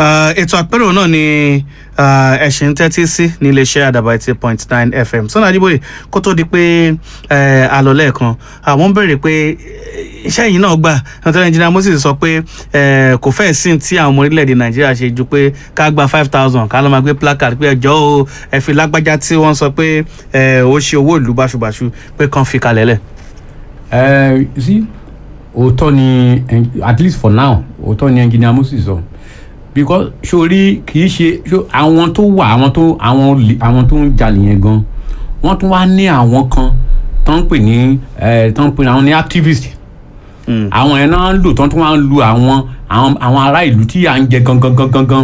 Uh, ètò àpérò náà ni uh, ẹ̀sìn ń tẹ́tí sí ní iléeṣẹ́ àdàbà eighty point nine fm sọ́nà àdìbòye kó tó di pé uh, àlọ́ lẹ́ẹ̀kan àwọn ń béèrè pé eh, iṣẹ́ yìí náà gbà nítorí engineer moses sọ pé eh, kò fẹ́ẹ̀ sí tí àwọn ọmọ orílẹ̀-èdè nàìjíríà ṣe ju pé ká gba five thousand ká ló máa gbé placard pé ẹjọ́ o ẹ fi lágbájá tí wọ́n sọ pé eh, ó ṣe owó ìlú báṣubàṣu pé kàn fi kalẹ̀ lẹ̀. ẹ sí òótọ́ ni en- at least for now òótọ́ ni engineer moses sọ because sori kì í ṣe so, àwọn tó wà àwọn tó àwọn olè- àwọn tó ń jalè yẹn gan wọ́n tún wá ní àwọn kan tó ń pè ní ẹ tó ń pè ní àwọn ní activist Mm. àwọn yẹn náà ń lò tó ń tún wá ń lu àwọn àwọn àwọn ará ìlú tí à ń jẹ gangan gangan gan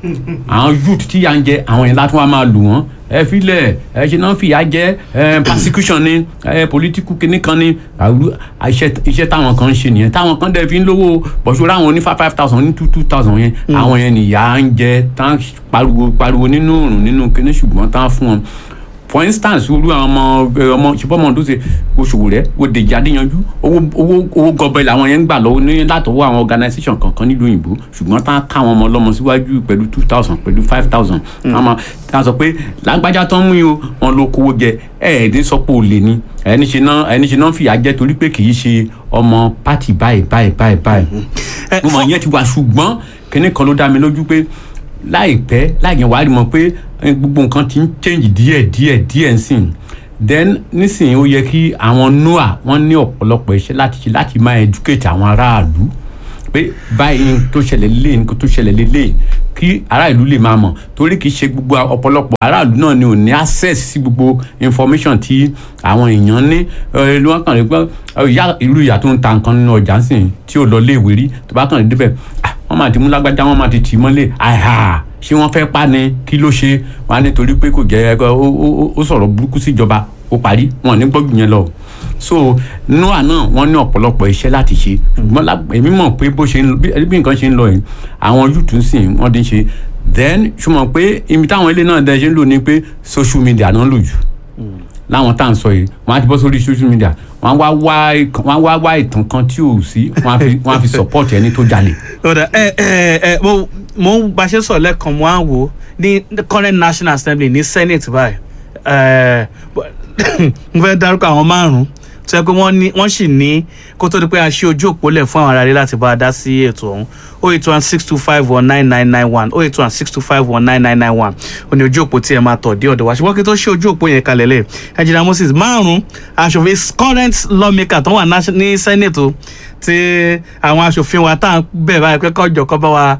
àwọn youth tí à ń jẹ àwọn yẹn látún wá máa lù wọ́n ẹ filẹ̀ ẹ ṣe náà fìyà jẹ ẹ persecution ni ẹ political kinní kan ni àwùjọ iṣẹ́ iṣẹ́ táwọn kan ń ṣe nìyẹn táwọn kan dẹ̀ fi ń lówó bọ̀ṣọ́rọ́ àwọn ní five five thousand ní two two thousand yẹn àwọn yẹn nìyà ń jẹ tán pariwo pariwo nínú òrùn nínú kinní ṣùgbọ́n tán fún wọn for instance olú àwọn ọmọ ẹ, ọmọ ṣùgbọ́n ọmọ tó ṣe oṣù rẹ wo dèjì adéyanjú owó owó owó gọbẹ làwọn yẹn ń gbà lọ́wọ́ ní látọwọ́ àwọn organisation kankan nílùú òyìnbó ṣùgbọ́n tá a ká àwọn ọmọ ọlọ́mọ síwájú pẹ̀lú two thousand pẹ̀lú five thousand àmọ́ tá a sọ pé lágbájá tán mú yín o wọn ló kówó jẹ ẹ ẹ̀ ní sọ pé olè ni ẹni ṣe náà ẹni ṣe náà fìyà jẹ torí pé kì í ṣe ọmọ pátì báyìí báyìí báyìí báyìí Ẹ, mo mọ̀ yẹn ti wà ṣùgbọ́n kíní kan ló dá mi lójú pé láìpẹ́ láìyẹn wàá rí mọ̀ pé eh, gbogbo nǹkan ti ń change díẹ̀ díẹ̀ díẹ̀ nsìn then nísìnyí ó yẹ kí àwọn noah wọ́n ní ọ̀pọ̀lọpọ̀ iṣẹ́ láti ṣe láti máa educate àwọn aráàlú pé báyìí ní tó ṣẹlẹ̀ lélẹ̀ ní tó ṣẹlẹ̀ lélẹ̀ kí aráàlú lè máa mọ̀ torí kì í ṣe gbogbo ọ̀pọ̀lọpọ̀ aráàlú náà ni ò ní access sí gbogbo information tí àwọn èèyàn ní ẹ ló wọ́n kàn rí pé ẹ, ìyá ìlú ìyá tó ń ta nǹkan nínú ọjà ń sìn tí ò lọ léèwé rí tó bá kàn rí débẹ̀ ah, wọ́n máa ti mú lágbájá wọ́n máa ti tì í mọ́lẹ̀ àhà ṣé wọ́n fẹ́ pa ni kí ló ṣe wọ́n á nítorí pé kò jẹ́ ẹ, ó- ó ó- ó sọ̀rọ̀ burúkú síjọba ó parí wọn ò ní gbọ́dọ̀ yẹn lọ so noah náà wọ́n ní ọ̀pọ̀lọpọ̀ iṣẹ́ láti ṣe ṣùgbọ́n lá- èmi mọ̀ pé bó ṣe ń lọ bí bí nǹkan ṣe ń lọ yìí àwọn youth ń sìn wọ́n ti ń ṣe then ṣùgbọ́n pé ibi táwọn ilé náà dẹ̀ ṣe ń lò ní pé social media náà ń lò jù láwọn tá à ń sọ yìí wọ́n á ti bọ́ sórí social media wọ́n á wá wá ìkan- wọ́n á wá wá ìtàn kan tí ò sí wọ́n á fi wọ́n á fi support ẹni tó jalè. ọ̀dà ẹ ẹ ẹ mo mo ń bá ṣe sọ lẹ́ẹ̀kan mo á wò ó ní the current national assembly ní senate báyìí ẹ mo fẹ́ dárúkọ àwọn márùn-ún tó yẹ pé wọ́n ní wọ́n sì ní kó tó di pé a ṣe ojú òpó lẹ̀ fún àwọn aráàlú láti bá a dá sí ètò ọ̀hún o eight one six two five one nine nine nine one o eight one six two five one nine nine nine one o ní ojú òpó tí ẹ máa tọ̀ dé ọ̀dọ̀ wa ṣùgbọ́n kí tó ṣe ojú òpó yẹn kalẹ̀ lẹ̀ ẹ̀jìnà moses márùn-ún aṣòfin current lawmaker tó wà nation- ní senate o tí àwọn aṣòfin wa tá à ń bẹ̀ báyìí pé kọjọ kọ́ bá wa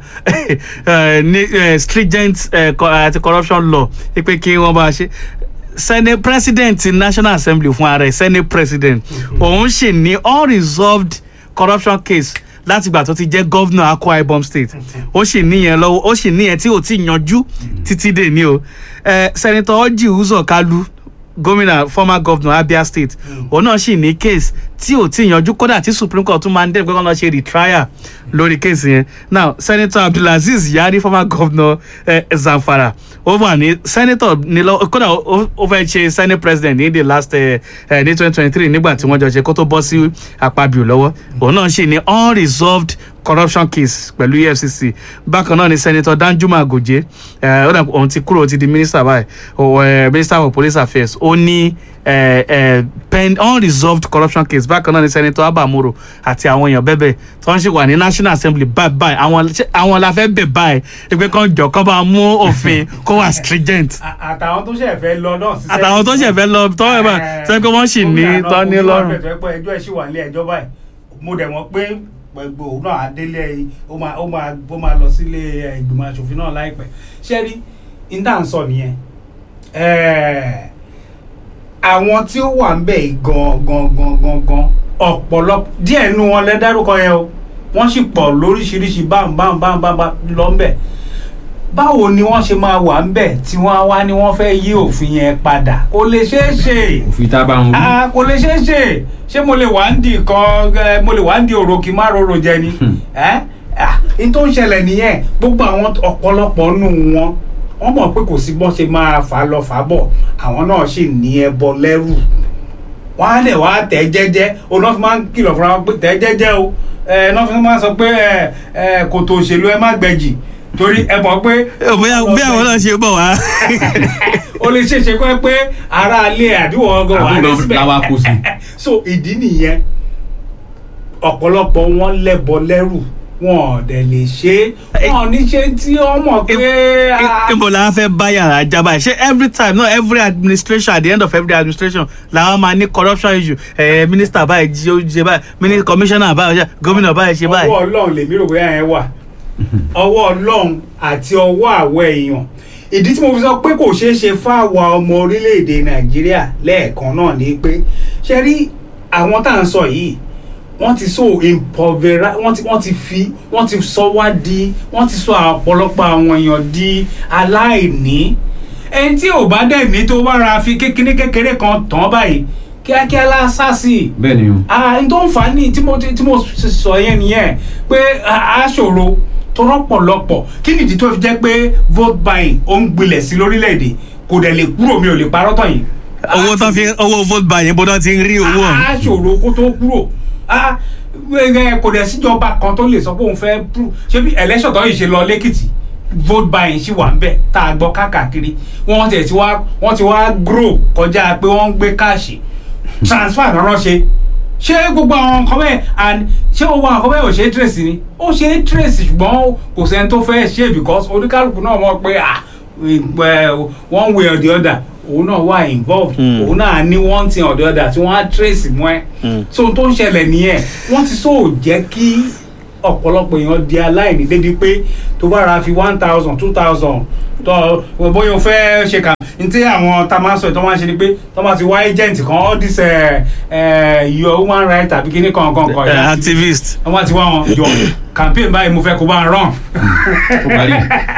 eh, ní eh, stringent eh, co- àti corruption law pé kí wọ́n bá a ṣe senate president ti national assembly fún ara ẹ̀ senate president òun sì ní unresolved corruption case láti ìgbà tó ti jẹ́ governor akwa ibom state ó sì níyẹn lọ́wọ́ ó sì níyẹn tí ò tí ì yanjú títí dè ní o Eh, senator orji uzor kalu gómìnà former governor abia state òun náà sì ní case tí ò tí ì yanjú kódà tí supreme court tún máa ń dẹ́rù pé kí wọ́n lọ ṣe retrial lórí case yẹn now senator abdulaziz yari former governor eh, zamfara ó wà ní senator ní lọ kódà ó ó fẹ́ ṣe senate president ní the last eh, eh, ní twenty twenty three nígbà tí wọ́n jọ ṣe kó tó bọ́ sí àpabio lọ́wọ́ òun náà sì ní unresolved corruption case pẹ̀lú efcc bákan náà ni senator danjuma goje eh, ó dà òun ti kúrò ó ti di minister báyìí ó, eh, minister of police affairs ó ní eh, eh, pen unresolved corruption case bákan náà ni senator abamoro àti àwọn èèyàn bẹ́ẹ̀ tó ń ṣe wà ní national assembly báyìí báyìí àwọn ṣé àwọn la fẹ́ bẹ̀ báyìí ẹgbẹ́ kan jọ kán bá mú òfin kó wà stringent À- àtàwọn tó ṣẹ̀ fẹ́ lọ náà síṣẹ́ àtàwọn tó ṣẹ̀ fẹ́ lọ tọ́ ẹ̀ bá sọ pé wọ́n sì ní tọ́ ní lọ́rùn. pé ẹjọ́ ẹ̀ sì wà nílé ẹjọ́ báyìí mo dẹ̀ mọ̀ pé gbogbo òun náà adélé ó máa ó máa ó máa lọ sílé ẹ, ìgbìmọ̀ asòfin náà láìpẹ́ ṣé rí níta ń sọ nìyẹn Ẹ̀, àwọn tí ó wà ń bẹ̀ yìí gan gan gan gan gan ọ̀pọ̀lọpọ̀ díẹ̀ nínú wọn lẹ dárúkọ yẹn o wọ́n sì pọ̀ lóríṣiríṣi báwọn báwọn báwọn báwọn lọ ń bẹ̀ báwo ni wọ́n ṣe máa wà ń bẹ̀ tí wọ́n á wá ní wọ́n fẹ́ yí òfin yẹn padà kò lè ṣeé ṣe òfin tá a bá ń wí. ah kò lè ṣeé ṣe ṣé mo lè wá ń di kan ẹ, mo lè wá ń di òrò kí n má rorò jẹ ni Hmm. ẹ ah n tó ń ṣẹlẹ̀ nìyẹn gbogbo àwọn ọ̀pọ̀lọpọ̀ nù wọn wọ́n mọ̀ pé kò sí bọ́n ṣe máa fà á lọ fà á bọ̀ àwọn náà sì ní ẹbọ lẹ́rù wọ́n á lè wá tẹ̀ jẹ́jẹ́ oná fi máa ń kìlọ̀ fúnra wọn pé tẹ̀ jẹ́jẹ́ o ẹ náà fi máa ń sọ pé ẹ ẹ kòtò òṣèlú ẹ má gbẹ̀jì torí ẹ mọ̀ pé bóyá bí àwọn náà ṣe bọ̀ wá. ó lè ṣeéṣe kọ́ ẹ pé ara ilé àdúgbò ọgọ́ wà ní Àdúgbò síbẹ̀ làwa kó sí. so ìdí nìyẹn ọ̀pọ̀lọpọ̀ wọn lẹ́bọ lẹ́rù wọn ò dẹ̀ lè ṣe é wọn ò ní ṣe tí wọ́n mọ̀ pé ah, ibo la fẹ́ bá yàrá jábà ṣé every time no every administration at the end of every administration làwọn máa ní corruption issue ẹ minister báyìí jí ó jẹ báyìí minister commissioner báyìí ó ṣe gómìnà báyìí ṣe báyìí. ọwọ́ ọlọ́run lèmi rò bóyá yẹn wà ọwọ́ ọlọ́run àti ọwọ́ àwọ̀ èèyàn ìdí tí mo fi sọ pé kò ṣeé ṣe fáwa ọmọ orílẹ̀-èdè nàìjíríà lẹ́ẹ̀kan náà ni pé ṣe rí àwọn tá à ń sọ yìí wọ́n ti so impovera wọ́n ti wọ́n ti fi wọ́n ti sọ wá di wọ́n ti sọ ọ̀pọ̀lọpọ̀ àwọn èèyàn di aláìní ẹni tí ò bá dẹ̀ ní tó bá ra fi kékeré kékeré kan tán báyìí kíákíá lásàsì bẹ́ẹ̀ ni o. ah n tó ń fà á ní tí mo tí mo sọ yẹn nìyẹn pé a ṣòro tó rọpọlọpọ kí nìdí tó fi jẹ́ pé vote buying ó ń gbilẹ̀ sí lórílẹ̀‐èdè kò dẹ̀ lè kúrò mi ò lè parọ́ tán yìí. owó tán fi owó vote buy yẹn bó tán ti ń rí owó ọ̀hún. a ṣòro kó tó kúrò ah ẹ kò dẹ̀ síjọba kan tó lè sọ pé òun fẹ́ prú ṣé bí election tó yìí ṣe lọ lẹ́kìtì vote buying ṣì wà ń bẹ̀ tá a gbọ́ káàkiri wọ́n ti ti wá wọ́n ti wá grow kọjá pé wọ́n ń gbé káàṣì transfer náà ṣe ṣé gbogbo àwọn nǹkan bẹ́ẹ̀ and ṣé gbogbo àwọn nǹkan bẹ́ẹ̀ ò ṣe é trace ni ó ṣe é trace ṣùgbọ́n kò sẹ́ni tó fẹ́ ṣe because oníkálukú náà mọ̀ pé ah one way or the other òun náà wà involved Mm. òun náà ní one thing or the other tí wọ́n á trace mọ́ ẹ Mm. so ohun tó ń ṣẹlẹ̀ nìyẹn wọ́n ti sọ jẹ́ kí ọ̀pọ̀lọpọ̀ èèyàn di aláìní débi pé tó bá ra fi one thousand two thousand tó bóyá o fẹ́ ṣe kà ní tí àwọn tá a máa ń sọ ìtọ́ máa ń ṣe ni pé tó bá ti wá agent kan all this uh, uh, your human right tàbí kíní kan kan kan Eh, activist. wọ́n bá ti wá wọn jọ campaign báyìí mo fẹ́ kó bá ń rán ó parí.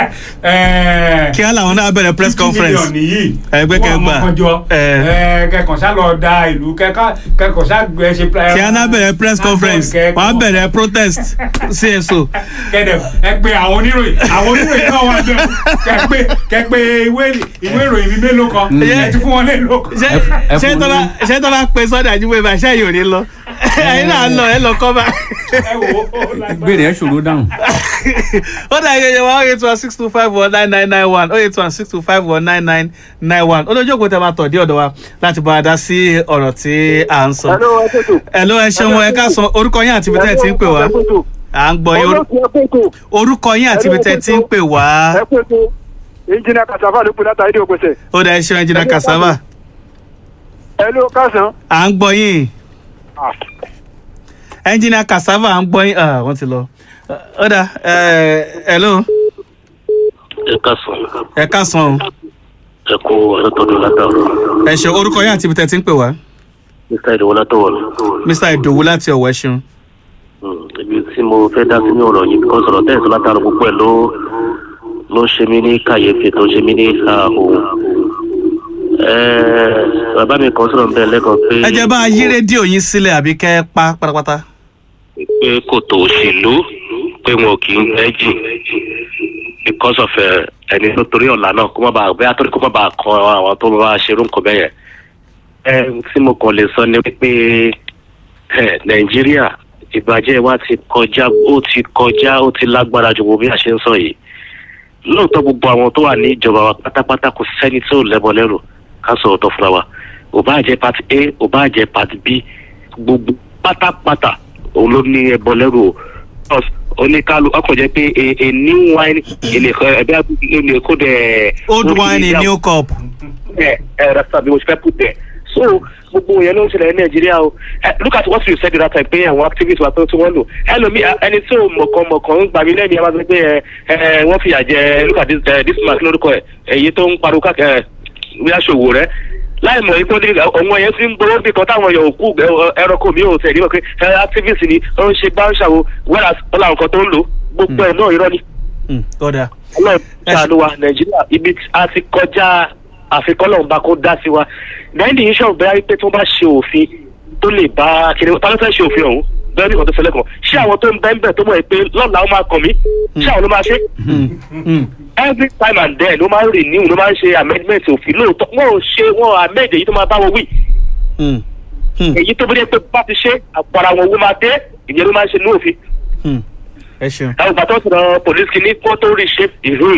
kí á làwọn náà bẹ̀rẹ̀ press conference. fifty million nìyí Ẹgbẹ́ wọ́n kẹgbà. mọ̀ kan jọ Eh. kẹkàn ṣá lọ da ìlú kẹkàn ṣá gbẹ ṣe. kí á náà bẹ̀rẹ̀ press conference wọ́n á bẹ̀rẹ̀ protest cso. kẹ́dẹ̀ ẹ pé àwọn oníròyìn àwọn oníròyìn náà wà bẹ́ẹ̀ kẹ́ pé kẹ́ pé ìwé ìwé ìròyìn mi mélòó kan ẹ ti fún wọn lélòó kan. ṣé ẹ ṣé fún tó bá ní- ṣé tó bá pe sọ́dà àjùmọ̀ ìbá ṣé yìí ò ní lọ ẹ̀yin náà lọ ẹ lọ kọ́ bá. ẹ wò ó lágbára. gbére ẹ ṣòro dáhùn. ó dà yẹ wa oh eight one six two five one nine nine nine one oh eight one six two five one nine nine nine one olójú òkú tẹ máa tọ̀ dé ọ̀dọ̀ wa láti bá a dá sí ọ̀rọ̀ tí à ń sọ. Hello, ẹ kótó. ẹ ló ẹ ṣeun ẹ ká sọ orúkọ yín àti ibi tẹ́ ẹ ti ń pè wá Ẹ kótó. à ń gbọ́ yín orú- Olóòtú ẹ kótó. orúkọ yín àti ibi tẹ́ ẹ ti ń pè wá Ẹ kótó. Ìjìnà Kàsáfà ló pè látàrí ìdí òpèsè. ó dà ẹ ṣeun ẹnjìnà kasava Ẹ ló kásán. à ń gbọ́ yín ẹnjìnà kasava à ń gbọ́ yín ah, wọ́n ti lọ ó dà ẹ ẹ ló ẹ káàsán ẹ ká sàn o ẹ kó àtọ́tọ́dún látàrọ ẹ ṣe orúkọ yín àti ibi tẹ́ ẹ ti ń pè wá mr ìdòwò látọwọ mr ìdòwú láti ọ̀wọ́ ẹ ṣeun. ibi tí mo fẹ́ dá sí ní ọ̀rọ̀ yìí because ọ̀rọ̀ tẹ̀sán látàrọ púpọ̀ ẹ̀ ló ló ń ṣe mí ní kàyéfì tó ń ṣe mí ní àhòhò bàbá mi kan sọ̀rọ̀ bẹ́ẹ̀ lẹ́kọ̀ọ́ pé ẹ jẹ́ bá a yí rédíò yín sílẹ̀ àbí kẹ́ ẹ pa pátápátá. pé kòtò òṣèlú pé wọn ò kì í gbẹ́jì because of ẹ, ẹni tó torí ọ̀la náà kó má bàa bẹ́ẹ̀ torí kó má bàa kan àwọn tó bá ṣerú nǹkan bẹ́ẹ̀ yẹn. ẹ tí mo kàn lè sọ ni wípé ẹ, nàìjíríà ìbàjẹ́ wa ti kọjá ó ti kọjá ó ti lágbára ju gbogbo bí a ṣe ń sọ yìí lóòótọ́ gbogbo àwọn tó wà ní ìjọba wa pátápátá kò sẹ́ni tó lẹ́bọ lẹ́rù ká sọ ọ̀tọ̀ fúnra wa ò bá jẹ́ party a ò bá jẹ́ party b gbogbo pátápátá òun ló ní ẹbọ lẹ́rù o Because oníkálù ọkọ̀ jẹ́ pé a a new wine ilé ẹ̀bí ilé kó dẹ̀. old wine in new cup. ẹ ẹ rasta bí mo ṣe fẹ́ put there so gbogbo yẹn ló ń ṣẹlẹ̀ ní nàìjíríà o Eh, look at what you said the other time pé àwọn activists wa tó tí wọ́n lò ẹlòmí ẹni tí ò mọ̀kàn mọ̀kàn ń gbà mí lẹ́nu yẹn máa sọ pé ẹ ẹ wọ́n fìyà jẹ look at this eh, this man kí lórúkọ ẹ èyí tó ń pariwo káàkiri ẹ bí aṣòwò rẹ láì mọ̀ ipò ní ọ̀wọ́n yẹn ti ń gbowó bí kan táwọn èèyàn òkú ẹranko mi ò tẹ̀ níwọ̀n pé ẹ activist ni ó ń ṣe bá ń ṣàwo whereas ó làwọn kan tó ń lò gbogbo ẹ̀ náà irọ́ ni Mm, ó dáa. ọlọ́run ṣàánú wa nàìjíríà ibi tí a ti kọjá àfikọ́lọ́run bá kó dá sí wa náírà yìí ṣọ̀rọ̀ bẹ́ẹ̀ pé tí wọ́n bá ṣe òfin tó lè bá kiri ta ló fẹ́ ṣe òfin ọ̀hún bẹ́ẹ̀ ní ìkan tó ṣẹlẹ̀ kan ṣé àwọn tó ń bẹ́ẹ̀ bẹ́ẹ̀ tó mọ̀ pé lọ́la ó máa kàn mí ṣé àwọn ló máa ṣe Mm, mm, every time and then ló máa ń renew ló máa ń ṣe amendment òfin lóòótọ́ wọn ò ṣe wọn amend èyí tó máa bá wọn wí mm, mm, èyí tó bí dé pé bá ti ṣe àpárá wọn owó máa dé ìyẹn ló máa ń ṣe ní òfin mm. ẹ ṣeun ẹ gbà tó sọ̀rọ̀ police kìíní kó tó rí ṣe ìhùn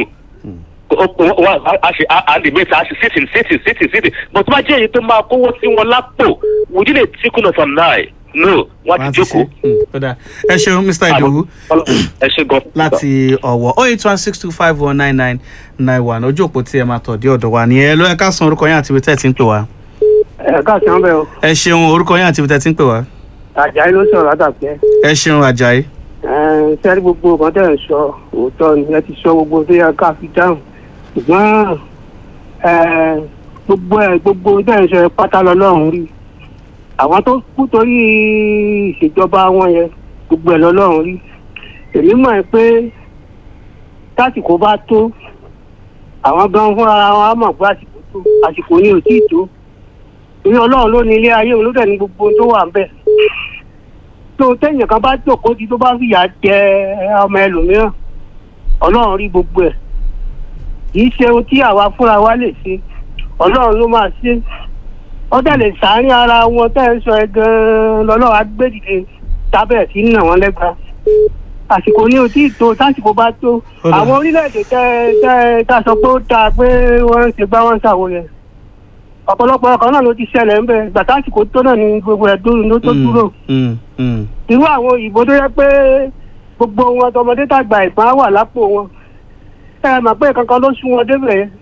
a ṣe a lè mẹ́ta a ṣe sítì sítì sítì sítì but tó bá jẹ́ èyí tó máa kówó sí wọn lápò within a tickle of an eye no wọ́n Wọ́n á ti jókòó. ṣe. Mm, ó dáa. ẹ ṣeun mr idowu ẹ ṣe gan. láti ọ̀wọ̀ oh eight one six two five one nine nine nine one ojú òpó tí ẹ máa tọ̀ dé ọ̀dọ̀ wa nìyẹn ló ẹ ká san orúkọ yín àti ibi tẹ́ ẹ ti ń pè wá. ẹ káàsán bẹ́ẹ̀ o ẹ ṣeun orúkọ yín àti ibi tẹ́ ẹ ti ń pè wá. àjàyí ló sọ̀rọ̀ látàpẹ́ ẹ ṣeun ajayi. sẹ́rí gbogbo nǹkan tẹ̀ ń sọ òótọ́ ni ẹ ti sọ gbogbo tó yẹ ká fi dáhùn ṣùgbọ́n eh, gbogbo ẹ̀ gbogbo tẹ̀ ń sọ ẹ pátá lọ́lọ́run rí àwọn tó kú torí ìṣèjọba wọn yẹn gbogbo ẹ̀ lọ́lọ́run rí èmi mọ̀ ẹ́ pé tásìkò bá tó àwọn gan fúnra wọn á mọ̀ pé àsìkò tó àsìkò ni ò tíì tó torí ọlọ́run ló ní ilé ayé òun ló dẹ̀ ní gbogbo ohun tó wà ń bẹ̀ tó téèyàn kan bá jókòó tí tó bá fìyà jẹ ọmọ ẹlòmíràn ọlọ́run rí gbogbo ẹ̀ kì í ṣe ohun tí àwa fúnra wa lè ṣe ọlọ́run ló máa ṣe ó dẹ̀ lè sàárín ara wọn tẹ́ ń sọ ẹ gan-an lọ́lọ́run á gbé dìde tábẹ̀ sí nà wọ́n lẹ́gba àsìkò ní o tí ì tó tásìkò bá tó Ó dà. àwọn orílẹ̀-èdè tẹ́ tẹ́ tá a sọ pé ó dáa pé wọ́n ń ṣe gbá wọ́n ń ṣàwo yẹn ọ̀pọ̀lọpọ̀ ọkàn náà ló ti ṣẹlẹ̀ ń bẹ gbàtà àsìkò tó náà ni gbogbo ẹ̀ dúró ló tó dúró Mm, mm. irú àwọn òyìnbó tó yẹ pé gbogbo wọn tọmọdé tàgbà ìbọn á wà lápò wọn ẹ mà pé kankan ló sún wọn débẹ̀ yẹn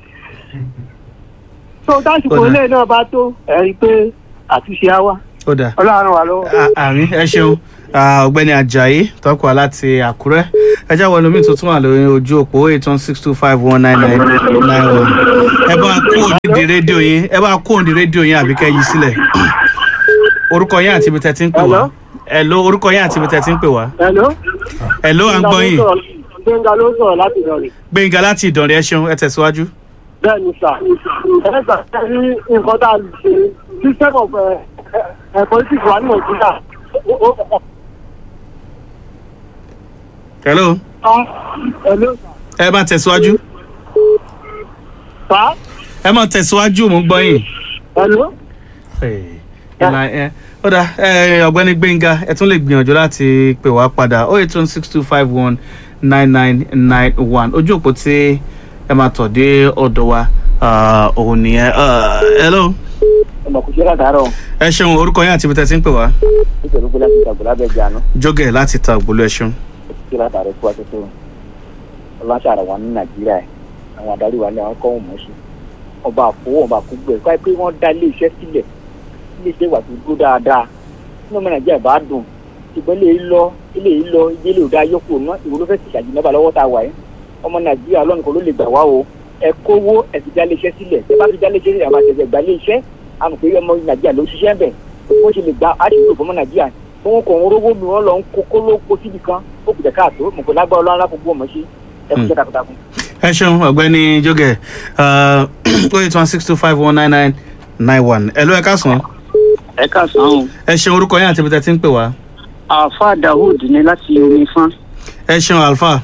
tó tásìkò Ó dà. ilé náà bá tó ẹ rí i pé àtúnṣe á wá ó dáa. ọlọ́run wà lọ́wọ́. À- àmì ẹ ṣeun Ah, ọ̀gbẹ́ni ajayi tọkọ láti àkúrẹ́ ẹjá wọlé omi tuntun wà lórí ojú òpó eight one six two five one nine nine nine one ẹ bá kó òdìdí rédíò yín ẹ bá kó òdìdí rédíò yín àbí kẹ́ yí sílẹ̀ orúkọ yín àti ibi tẹ́ ti ń pè wá ẹ̀ló orúkọ yín àti ibi tẹ́ ti ń pè wá hello. ẹ̀ló à ń gbọ́ yín gbẹ̀ngà ló sọ̀rọ̀ láti ìdọ̀rẹ̀. gbẹ̀ngà láti ìdànrẹ́ ẹ ṣeun ẹ tẹ̀síwájú. bẹ́ẹ̀ ni sà ẹ gbà ní nǹkan tá a lè ṣe system of politics wà ní nàìjíríà hello hello ẹ máa tẹ̀síwájú sà ẹ máa tẹ̀síwájú mò ń gbọ́ yín. hello. ìlà ẹ ó dà ẹ ọ̀gbẹ́ni gbẹ̀ngà ẹ tún lè gbìyànjú láti pè wá padà oh eight one six two five one nine nine nine one ojú òpó tí ẹ máa tọ̀ dé ọ̀dọ̀ wa ah, òun nìyẹn Ah, hello ọmọ kò ṣe látàárọ̀ ẹ ṣeun orúkọ yín àti ibi tẹ́ ti ń pè wá nítorí pé láti ìtàgbọ́ lábẹ́ ìjànú jógẹ̀ láti ta ògbólú ẹ ṣeun. ṣe látàárọ̀ fún àtúntò ọlọ́ṣàrà wa ní nàìjíríà ẹ̀ àwọn adarí wa ní àwọn kọ́ òun mọ̀ọ́sù ọba àfọwọ́ ọba àkúgbò ẹ̀ káyọ̀ pé wọ́n dá ilé iṣẹ́ sílẹ̀ ilé iṣẹ́ wà tó dúró dáadáa nínú ọmọ nàìjíríà bá dùn ṣùgbọ́n ilé yìí lọ ilé yìí lọ ilé ilé òdà yọkù náà ìwọ ló fẹ́ sì ṣàjì mẹ́fà lọ́wọ́ tá a wà yẹn ọmọ nàìjíríà ọlọ́run kò ló lè gbà wá o ẹ kówó ẹ fi dá ilé iṣẹ́ sílẹ̀ ẹ bá fi dá ilé iṣẹ́ sílẹ̀ àwọn àtẹ̀jẹ̀ gbà ilé iṣẹ́ àmọ̀ pé ọmọ nàìjíríà ló ṣiṣẹ́ bẹ̀ bó ṣe lè gba àṣìṣe fọmọ nàìjíríà tí wọn kò ń rówó mi wọn lọ ń kó kó ló kó síbi kan ó kù jẹ káàtó mọ̀ pé lágbára ọlọ́run alákòókò ọmọ ṣe ẹ kú iṣẹ́ takuntakun. ẹ ṣeun ọ̀gbẹ́ni jógẹ̀ oh eight one six two five one nine nine nine one ẹ ló ẹ káàsán ẹ káàsán o ẹ ṣeun orúkọ yín àti ibi tẹ́ ti ń pè wá àáfà dahood ní láti omi fán. ẹ ṣeun alfa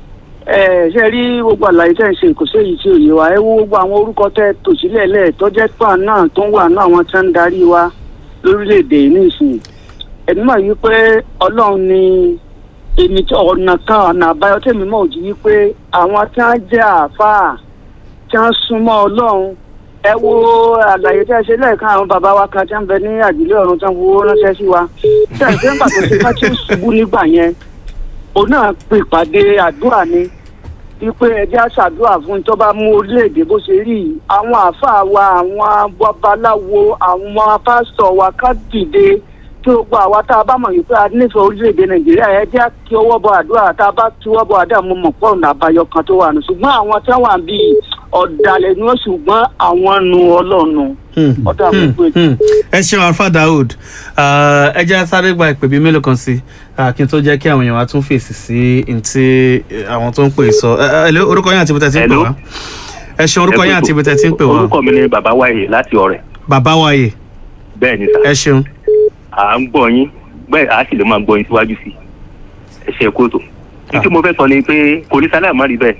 ẹ ṣe rí gbogbo àlàyé tẹ́ ń ṣe kò sí èyí tí ò yé wa ẹ wo gbogbo àwọn orúkọ tẹ́ tò sílẹ̀ lẹ̀ tọ́jẹ́ pà náà tó ń wà náà àwọn tí wọ́n ń darí wa lórílẹ̀‐èdè yìí nísìnyí ẹ̀mí mọ̀ yí pé ọlọ́run ni èmi tí ọ̀nà kan ọ̀nà àbáyọ tẹ̀mí mọ̀ òjì wípé àwọn tí wọ́n jẹ́ àáfàá tí wọ́n súnmọ́ ọlọ́run ẹ wo àlàyé tẹ́ ṣe lẹ́ẹ̀kan àwọn bàbá wa kan tí wọ́n bẹ ní àdìlé ọ̀run tí wọ́n fowó ránṣẹ́ sí wa tẹ́ ẹ̀ ṣe ń pàtó ṣe ká tí ó ṣubú nígbà yẹn òun náà pe ìpàdé àdúrà ni wípé ẹjẹ́ àṣàdúrà fún tó bá mú orílẹ̀-èdè bó ṣe rí yìí àwọn àáfàá wa àwọn babaláwo àwọn pásítọ̀ wa ká dìde kí gbogbo àwa tá a bá mọ̀ wípé a nífẹ̀ẹ́ orílẹ̀-èdè nàìjíríà ẹ jẹ́ kí ọwọ́ bọ àdúrà tá a bá kí ọwọ́ bọ àdúrà mo mọ̀ pọ̀ ọ̀nà àbáyọ kan tó wà nù ṣùgbọ́n àwọn tí wọ́n wà bíi ọ̀dàlẹ̀ ni wọ́n ṣùgbọ́n àwọn nu ọlọ́run ọ̀dà àkókò ètò. ẹ ṣeun alfa daoud Ah, ẹ jẹ́ sáré gba ìpè bíi mélòó kan sí ah, kí n tó jẹ́ kí àwọn èèyàn wa tún fèsì sí ntí àwọn tó ń pè sọ ẹ ẹ hello, orúkọ yín àti ibi tẹ́ ti ń pè Hello. wá ẹ ṣeun orúkọ yín àti ibi tẹ́ ti ń pè wá orúkọ mi ni bàbá wáyé láti ọ̀rẹ́ bàbá wáyé bẹ́ẹ̀ ni sà ẹ ṣeun à ń gbọ́ yín bẹ́ẹ̀ à sì lè máa gbọ́ yín síwájú sí i ẹ ṣe kóòtù ní tí mo fẹ́ sọ ni pé kò ní sáláà má rí bẹ́ẹ̀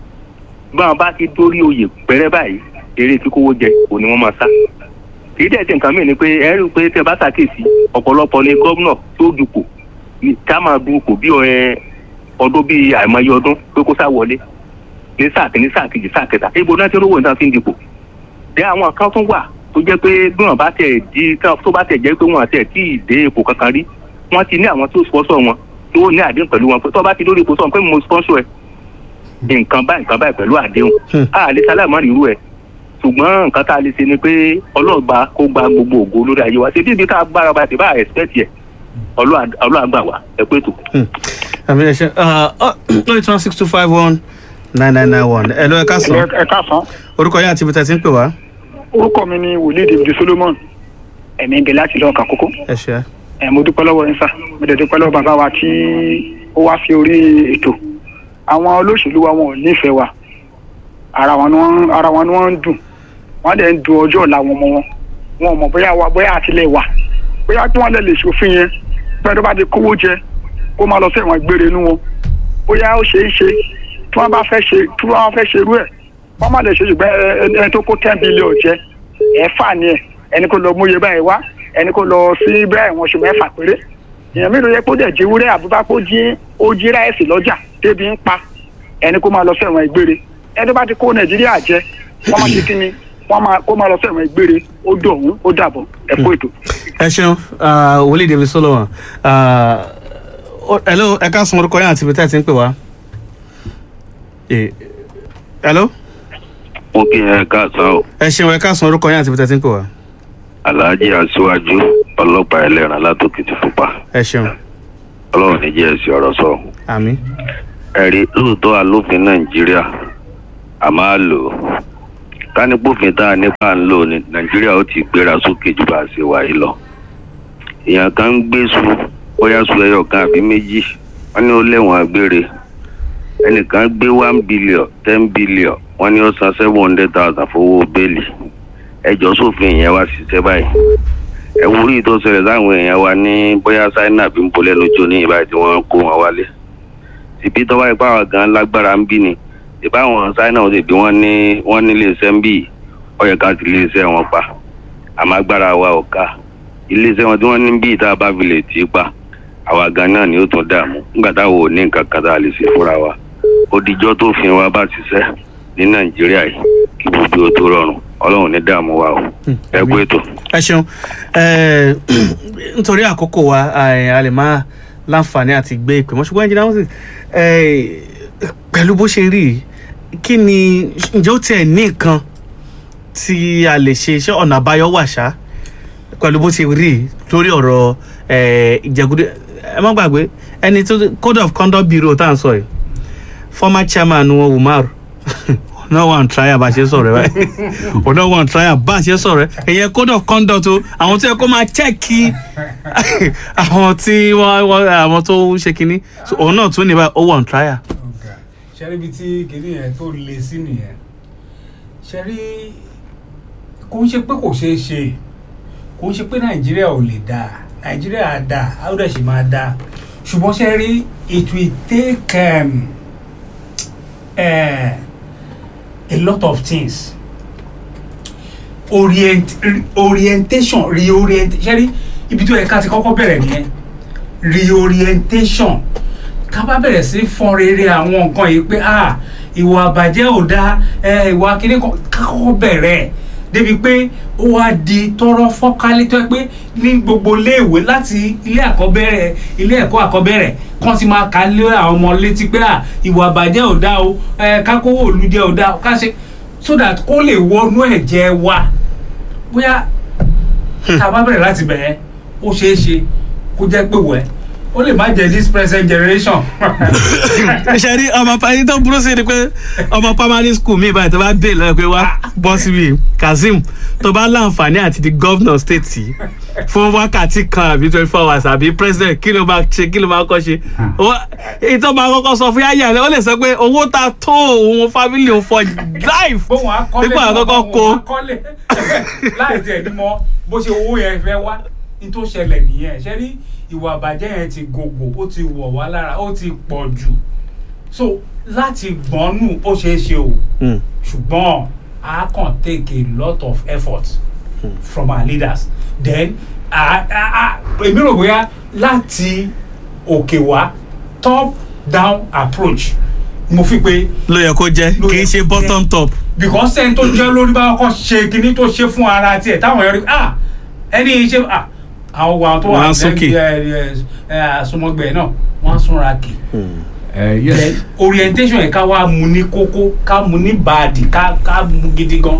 báwọn bá ti dórí oyè pẹ́rẹ́ báyìí eré tí kówó jẹ kò ní wọ́n máa sá kì í dẹ̀ ṣe nǹkan mìíràn ni pé ẹ rí i pé tẹ́ bá ṣàkíyèsí ọ̀pọ̀lọpọ̀ ni gómìnà tó dupò ní ká máa dupò bí ẹ ọdún bíi àìmọye ọdún pé kó sá wọlé ní sáà kìíní sáà kejì sáà kẹta ibo náà ti rówó nǹkan fi ń dipò dé àwọn kan tún wà tó jẹ́ pé bí wọ́n bá tẹ̀ di tó bá tẹ̀ jẹ́ pé wọ́n tẹ̀ tí ì dé ipò kankan rí wọ́n ti ní àwọn tó sponsor wọn tó ní àdéhùn pẹ̀lú wọn pé tó bá ti lórí ipò sọ pé mo sponsor ẹ nǹkan báyìí nǹkan báyìí pẹ̀lú àdéhùn a lè sálámà rírú ẹ ṣùgbọ́n nǹkan tá a lè ṣe ni pé ọlọ́ọ̀gba kó gba gbogbo ògo lórí ayé wa ṣe bí ibi tá a gbára ba ti bá expect yẹ ọlọ́àgbà wa ẹ pé tó. àmì ẹ ṣe oh eight one six two five one nine nine nine one ẹ lọ ẹ káàsán ẹ káàsán orúkọ yẹn àti ibi tẹ̀ ti ń pè wá orúkọ mi ni wòlíì david solomon ẹ̀mí ń bẹ láti lọ́ọ̀ kàkókó ẹ ṣe ẹ̀ mo dúpẹ́ lọ́wọ́ yín sà mo dẹ̀ dúpẹ́ lọ́wọ́ bàbá wa tí ó wá sí orí ètò àwọn olóṣèlú wa wọn ò nífẹ̀ẹ́ wa ara wọn ni wọ́n ara wọn ni wọ́n ń dùn wọ́n dẹ̀ ń dùn ọjọ́ ọ̀la wọn mọ́ wọn wọn ò mọ̀ bóyá wa bóyá àtìlẹ̀ wà bóyá tí wọ́n lè lè ṣòfin yẹn bẹ́ẹ̀ tó bá ti kówó jẹ kó máa lọ sí ẹ̀wọ̀n gbére inú wọn bóyá ó ṣeé ṣe tí wọ́n bá fẹ́ ṣe tí wọ́n fẹ́ ṣe irú ẹ̀ wọ́n má lè ṣe ṣùgbọ́n ẹ- ẹni tó kó ten billion jẹ ẹ fà ní ẹ ẹni kó lọ múye báyìí wá ẹni kó lọ sí bẹ́ẹ̀ wọ́n ṣe mẹ́fà péré èèyàn mélòó yẹ kó dẹ̀ jí wúrẹ́ àbúbá kó jí ó jí ráìsì lọ́jà débi ń pa ẹni kó máa lọ sí ẹ̀wọ̀n ìgbére ẹni tó bá ti kó nàìjíríà jẹ wọ́n máa ṣe kí ni wọ́n máa kó máa lọ sí ẹ̀wọ̀n ìgbére ó dọ̀hún ó dàbọ̀ ẹ kó ètò. ẹ ṣeun ah, wòlíì david solomon ah, ó- hello ẹ káàsán orúkọ yẹn àti ibi tẹ̀ ti ń pè wá Eh, hello mo kí ẹ káàsán o ẹ ṣeun ẹ káàsán orúkọ yẹn àti ibi tẹ̀ ti ń pè wá alhaji aṣíwájú ọlọ́pàá ẹlẹ́ran látòkìtì pupa ẹ ṣeun ọlọ́run ní jẹ́ ẹ̀sìn ọ̀rọ̀ sọ. àmì ẹ̀rí lóòótọ́ alófin nàìjíríà a máa lò ó ká ní pófin tá a nípa ń lò ní nàìjíríà ó ti gbéra sókè ju bá a ṣe wà yìí lọ. èèyàn kan ń gbé su bóyá su ẹyọ kan àbí méjì wọ́n ní ó lẹ́wọ̀n gbére ẹnìkan gbé one billion ten billion wọ́n ní ó san seven hundred thousand fowó bẹ́ẹ̀lì ẹjọ́ sófin ìyẹn wá ṣiṣẹ́ báyìí ẹ wúrí tó ṣẹlẹ̀ láwọn èèyàn wa ní bóyá ṣáínà bí ń bolẹ́ lójú ní ìbáyìí tí wọ́n kó wọn wálé ìbí tó wáyé pàwọn gan lágbára ń bí ni ìbáwọn ṣáínà ó sì bí wọ́n ní wọ́n ní iléeṣẹ́ ń bì ó yẹ ká ti iléeṣẹ́ wọn pa àmọ́ agbára wa ò ká iléeṣẹ́ wọn tí wọ́n ní bí ìta bá fi lè tì í pa àwa gan náà ni ó tún dààmú nígbà táwọn ò ní nǹkan kan tá a lè ṣe fúnra wa ó dijọ́ tó fi wa bá ṣiṣẹ́ ní nàìjíríà yìí kí gbogbo ó tó rọrùn ọlọ́run ní dààmú wa o ẹ kú ètò. ẹ ṣeun Eh, nítorí àkókò wa eh, a lè máa láǹfààní àti gbé ìpè mọ́ ṣùgbọ́n ẹnjìnà moses pẹ̀lú bó ṣe rí yìí, kí ni ǹjẹ́ ó tiẹ̀ ní nǹkan tí a lè ṣe iṣẹ́ ọ̀nà àbáyọ wà ṣá pẹ̀lú bó ṣe rí yìí lórí ọ̀rọ̀ eh, ìjẹgúdẹ ẹ má gbàgbé ẹni tó code of conduct bureau tá à ń sọ yìí former chairman wọn umar náà wà ń trial bá a ṣe sọ̀rọ̀ ẹ̀ báyìí òun náà wà ń trial bá a ṣe sọ̀rọ̀ ẹ̀ ìyẹn code of conduct o àwọn tó yẹ kó máa chẹ́ẹ̀kì àwọn tí wọ́n wọ́n- àwọn tó ń ṣe kinní So, òun náà tún ní báyìí ó wà ń trial. ọ̀gá ṣẹ́rí ibi tí kìíní yẹn tó le sí nìyẹn ṣẹ́rí kò ń ṣe pé kò ṣeé ṣe kò ń ṣe pé nàìjíríà ò lè dáa nàìjíríà á dáa á dẹ̀ sì máa dáa ṣùgbọ́n ṣẹ́rí it will take um, uh, a lot of things orient orientation reorient ṣẹ́rí ibi tó yẹ ká ti kọ́kọ́ bẹ̀rẹ̀ nìyẹn reorientation ká bá bẹ̀rẹ̀ sí fọn rere àwọn nǹkan yìí pé ah ìwà àbàjẹ́ ò dáa ẹ ìwà kíní kan ká kọ́kọ́ bẹ̀rẹ̀ débi pé ó wá di tọrọ fọ́nkálé tó yẹ pé ní gbogbo iléèwé láti ilé àkọ́bẹ̀rẹ̀ ilé ẹ̀kọ́ àkọ́bẹ̀rẹ̀ kan ti máa kà lé àwọn ọmọ létí pé ah ìwà àbàjẹ́ ò dáa o ẹ ká kówó òlu jẹ ò dáa o ká ṣe so that kó lè wọnú ẹ̀jẹ̀ wa bóyá tá a bá bẹ̀rẹ̀ láti bẹ̀rẹ̀ ó ṣeé ṣe kó jẹ́ pé wẹ̀ ó lè má jẹ́ this present generation. ṣe rí ọmọ pa ẹni tó burú sí ni pé ọmọ primary school mi báyìí tó bá dé lọ́wọ́ pé wá bọ́ síbi kazeem tó bá láǹfààní àti di governor state yìí fún wákàtí kan àbí twenty four hours àbí president kí ló máa ṣe kí ló máa kọ́ ṣe Ó- èyí tó máa kọ́kọ́ sọ fún yáyà rẹ ó lè sọ pé owó ta tó òun family òun for life bóun á kọ́lé nígbà àkọ́kọ́ kó bóun á kọ́lé láì tiẹ̀ ní mọ bó ṣe owó yẹn fẹ́ wá ní tó ṣẹlẹ̀ nìyẹn ṣe rí ìwà àbàjẹ́ yẹn ti gògò ó ti wọ̀ wá lára ó ti pọ̀ jù so láti gbọ́nù ó ṣeé ṣe o Hmm. ṣùgbọ́n a kàn take a lot of effort from our leaders then a- a- a- èmi rò bóyá láti òkè wá top down approach mo fi pé ló yẹ kó jẹ́ Ló kì yẹ í ṣe kó bottom top. because ẹni tó jẹ́ lórí bá kọ́ ṣe kinní tó ṣe fún ara tiẹ̀ táwọn ẹ̀rí ah ẹni yìí ṣe ah àwọn wa tó wà Wọ́n á súnkì. àsomọgbẹ náà wọ́n á súnra kì ẹ yes Then orientation yẹn ká wá mu ní kókó ká mu ní bàdì ká ká mu gidi gan.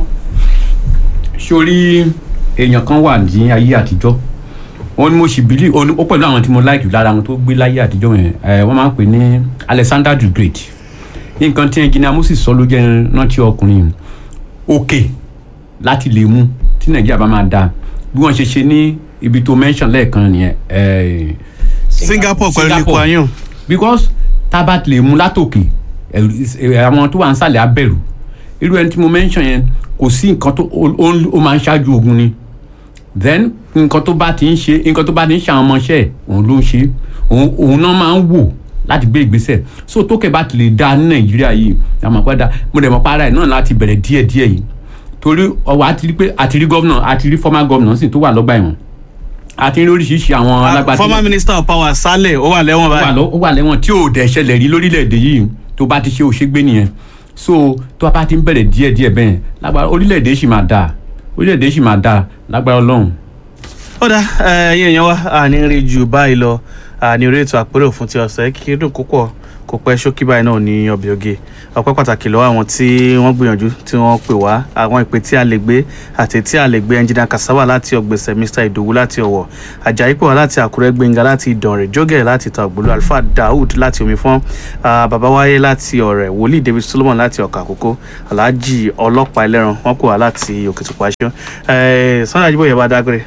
sórí èèyàn kan wà ní ayé àtijọ́ wọn ni mo sì bílí ó pẹ̀lú àwọn tí mo like jù lára wọn tó gbé láyé àtijọ́ yẹn ẹ wọ́n máa ń pè ní Alexander the Great nǹkan tí engineer Moses sọ ló jẹ́ rántí ọkùnrin òkè láti lè mú tí Nàìjíríà bá máa dáa bí wọ́n ṣe ṣe ní ibi tó mention lẹ́ẹ̀kan nìyẹn ẹ Singapore pẹ̀lú Singapore. Lee Kuan Yew. because tába lè mú látòkè ẹ̀rù- ẹ̀, àwọn tó wà ń sàlẹ̀ abẹ́rù irú ẹni tí mo mention yẹn kò sí nǹkan tó ó- ó ó máa ń ṣáájú ogun ni then nǹkan tó bá ti ń ṣe nǹkan tó bá ti ń ṣe àwọn ọmọọṣẹ́ ẹ̀ òun ló ń ṣe òun òun náà máa ń wò láti gbé ìgbésẹ̀ so tókè bá ti lè da ní nàìjíríà yìí àmọ́ padà mo dẹ̀ mọ́ para ẹ̀ náà láti bẹ̀rẹ̀ díẹ̀díẹ̀ yìí torí ọwọ́ àti rí pé àti rí gómìnà àti rí former gómìnà sì tó wà lọ́gbà ẹ̀wọ̀n àti rí oríṣiríṣi àwọn alágbàtí former minister of power Saleh ó wà lẹ́wọ̀n ó wà báyìí. lọ- ó wà lẹ́wọ̀n tí ò dẹ̀ ṣẹlẹ̀ rí lórílẹ̀‐èdè yìí tó bá ti ṣe òṣègbè nìyẹn so tó bá ti ń bẹ̀rẹ̀ díẹ̀díẹ̀ bẹ́ẹ̀ lágbára orílẹ̀‐èdè sì máa dáa orílẹ̀‐èdè sì máa dáa lágbára ọlọ́run. ó dá ẹyin èèyàn wa àní rí ju báyìí lọ àní orí ètò àpérò fún ti ọ̀sẹ̀ kí dùn púpọ̀ kò pẹ́ ṣókí báyìí náà ní ọbẹ̀ oge ọpẹ́ pàtàkì lọ́wọ́ àwọn tí wọ́n gbìyànjú tí wọ́n pè wá àwọn ìpè tí a lè gbé àti tí a lè gbé ẹnjìnà kasava láti ọgbẹ̀sẹ̀ mr ìdòwú láti ọ̀wọ̀ ajayi pè wá láti àkúrẹ́ gbẹ̀ngà láti ìdànrè jógẹ̀ láti tàgbólú alfa daoud láti omifọ́n ah, bàbá wáyé láti ọ̀rẹ́ wòlíì david solomon láti ọ̀kà àkókò alhaji ọlọ́pàá ẹlẹ́ran wọ́n pè wá láti òkìtìpá ṣọ́ sunday ajiboye bá dágbére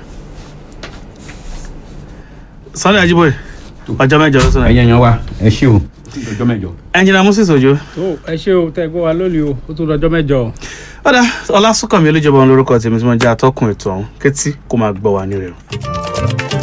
sunday ajiboye ọjọ́ mẹ́jọ ló sọ̀rọ̀ ẹ̀yin èèyàn wa ẹ ṣé o ọjọ́ mẹ́jọ. ẹnjìnà moses ojo tó ẹ ṣé o tẹ́ gbọ́ wa lónìí o ó tún dọjọ́ mẹ́jọ o. ọ̀dà ọlásùnkànmí olójọba òun lórúkọ tèmi tí wọ́n jẹ́ atọ́kùn ètò ọ̀hún kétí kó máa gbọ́ wa ní rẹ̀.